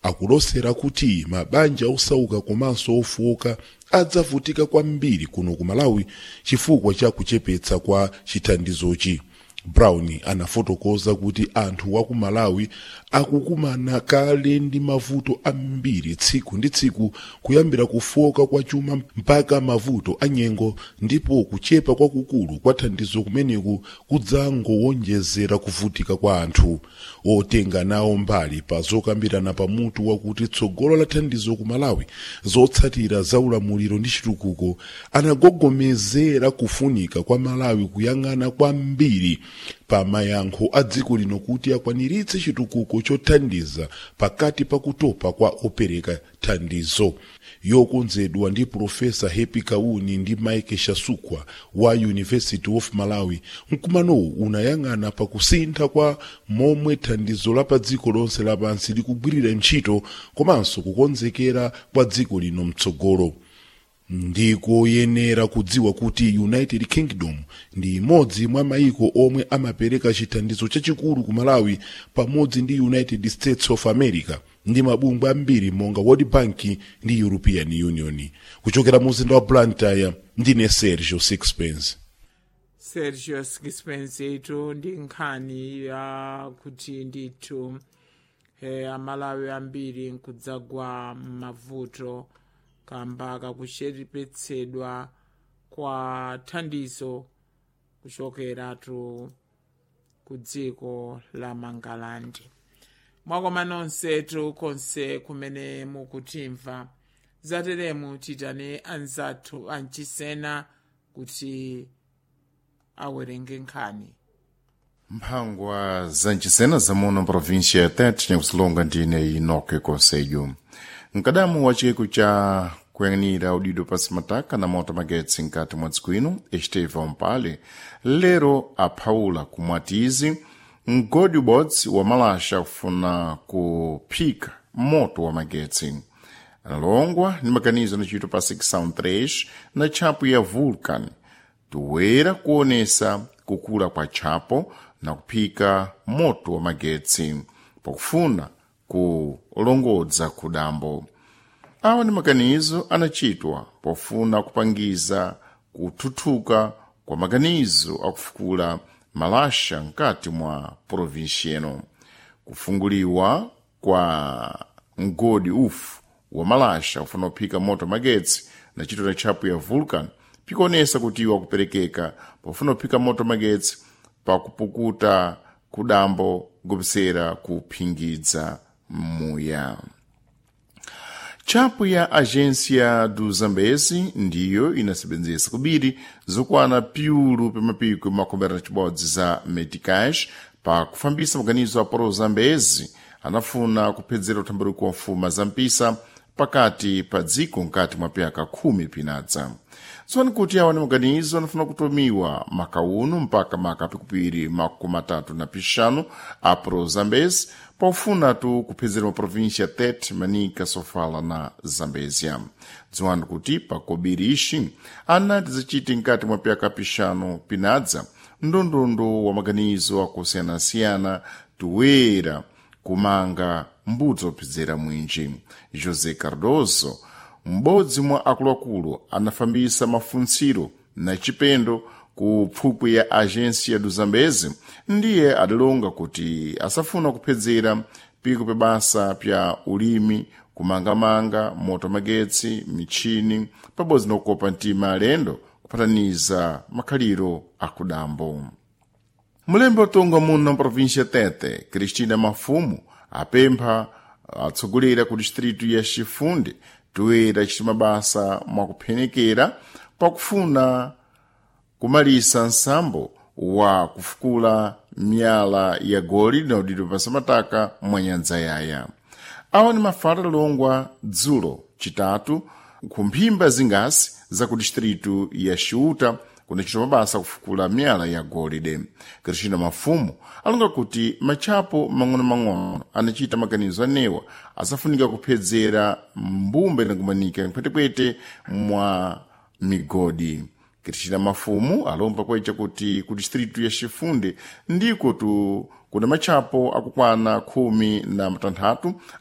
akulosera kuti mabanja osauka komanso ofowoka adzavutika kwambiri kuno ku malawi chifukwa cha kuchepetsa kwa chithandizochi brown anafotokoza kuti anthu wa ku malawi akukumana kale ndi mavuto ambiri tsiku ndi tsiku kuyambira kufoka kwa chuma mpaka mavuto anyengo ndipo kuchepa kwakukulu kwa thandizo kumeneku kudzangowonjezera kuvutika kwa anthu otenga nawo mbali pa zokambirana pamutu wakuti tsogolo la thandizo ku malawi zotsatira za ulamuliro ndi chitukuko anagogomezera kufunika kwa malawi kuyang'ana kwambiri pa mayankho a dziko lino kuti akwaniritse chitukuko chothandiza pakati pa kutopa kwa opereka thandizo yokonzedwa ndi profesa happy kauni ndi mike shasukwa wa university of malawi mkumanowu unayang'ana pa kusintha kwa momwe thandizo la pa dziko lonse lapansi likugwirira ntchito komanso kukonzekera kwa dziko lino mtsogolo ndikoyenera kudziwa kuti united kingdom ndi imodzi mwa maiko omwe amapereka chithandizo chachikulu ku malawi pamodzi ndi united states of america ndi mabungwe ambiri monga world bank ndi european union kuchokera mu mzinda wa blantyre ndine sergio sixpence sergio sixpence itu ndi nkhani ya kuti ndithu eh, amalawi ambiri nkudzagwa m'mavuto kamba kakuchepetsedwa kwa thandizo kuchokeratu ku dziko la mangalandi mwakoma nonsetu konse kumene mukutimva zateremu titane anzathu amchisena kuti awerenge nkhani mphangwa zanchisena zamuna província ya tete nyakusilonga ndine inoke konseyo mkadamu wa chiko cha kuyang'anira udido pasi mataka na moto magetsi nkati mwa dziko ino esteva mpale lero aphawula kumwatizi mgodi ubodzi wa malasha kufuna kuphika moto wa magetsi analongwa ni makanizo anachitwa pa 6 sound 3 na tchapo ya vulcan toera kuonesa kukula kwa tchapo na kuphika moto wa magetsi pakufuna kulongodza kudambo awa ni makanizo anachitwa pofuna kupangiza kuthuthuka kwa makanizo akufukula malasha nkati mwa provinsi ino kufunguliwa kwa mgodi ufu wa malasha kufuna kuphika moto magetsi na chito na tchapo ya vulcan pikuonesa kuti iwo akuperekeka pofuna kuphika moto magetsi pakupukuta kudambo kupsera kuphingidza muya tchapo ya agência do zambezi ndiyo inasebenzesa kubiri zokwana piulu pamapiko makombera na cibodzi za medicage pa kufambisa maganizo a pro zambezi anafuna kuphedzera uthambaliko wa mfuma za mpisa pakati pa dziko nkati mwa pyaka khumi pinadza tsopano kuti awa ni maganizo anafuna kutumiwa makauno mpaka maka pikupiri makumi atatu na pixanu a pro zambezi paufunatu kuphedzera maprovinsia tete manika sofala na zambezia dziwani kuti pakobiri ixi anati zaciti nkati mwa pyaka pixanu pinadza ndondondo wa maganizo akusiyanasiyana toera kumanga mbudzi ophedzera mwinji josé cardoso m'bodzi mwa akuluakulu anafambisa mafunsiro na chipendo ku pfupwi ya agência do zambezi ndiye adalonga kuti asafuna kuphedzera piko pa basa pya ulimi kumangamanga moto magetsi michini pabodzi na kukopa mtima alendo kupataniza makhaliro akudambo mulembe watonga muno mprovíncia tete cristina mafumu apempha atsogolera ku distritu ya chifundi toera chiti mabasa mwakuphenekera pakufuna kumalisa nsambo wa kufukula miyala ya goli na udidwe pasamataka mwa nyanja yaya awa ni mafala longwa dzulo chitatu kumphimba zingasi za ku distritu ya xiuta kunachita mabasa kufukula miyala ya golide kristina mafumu alonga kuti matchapo mang'ono-mang'ono anachita maganizo anewa asafunika kuphedzera mbumbe nakumanika mpwetekwete mwa migodi kristina mafumu alomba kwecha kuti ku distritu ya chifunde ndiko tu kuna matchapo akukwana khumi na matanthatu